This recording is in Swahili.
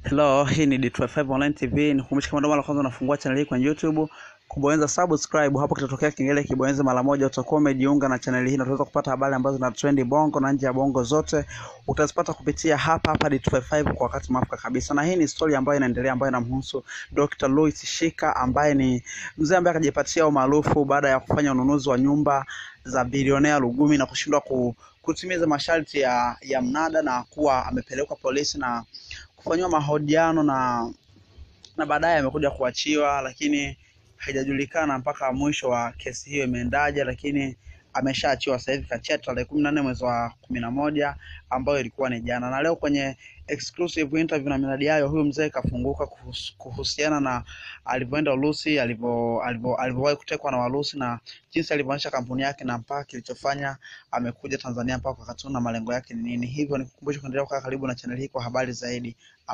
Hello, hii ni D25 Online TV. Nikukumbusha kama ndo mara kwanza unafungua channel hii kwenye YouTube, kubonyeza subscribe hapo kitatokea kengele kibonyeze mara moja, utakuwa umejiunga na channel hii na utaweza kupata habari ambazo zina trend bongo na nje ya bongo zote. Utazipata kupitia hapa hapa D25 kwa wakati mwafaka kabisa. Na hii ni story ambayo inaendelea ambayo inamhusu Dr. Louis Shika ambaye ni mzee ambaye akajipatia umaarufu baada ya kufanya ununuzi wa nyumba za bilionea Lugumi na kushindwa ku, kutimiza masharti ya, ya mnada na kuwa amepelekwa polisi na kufanyiwa mahojiano na na baadaye amekuja kuachiwa, lakini haijajulikana mpaka mwisho wa kesi hiyo imeendaje, lakini ameshaachiwa sasa hivi kachia tarehe kumi na nne mwezi wa kumi na moja ambayo ilikuwa ni jana. Na leo kwenye exclusive interview na miradi yayo, huyu mzee kafunguka kuhus, kuhusiana na alivyoenda Urusi, alivyo alivyo- alivyowahi kutekwa na Warusi na jinsi alivyoonyesha kampuni yake na mpaka kilichofanya amekuja Tanzania mpaka wakati huu na malengo yake ni nini. Hivyo nikukumbusha kuendelea kukaa karibu na channel hii kwa habari zaidi.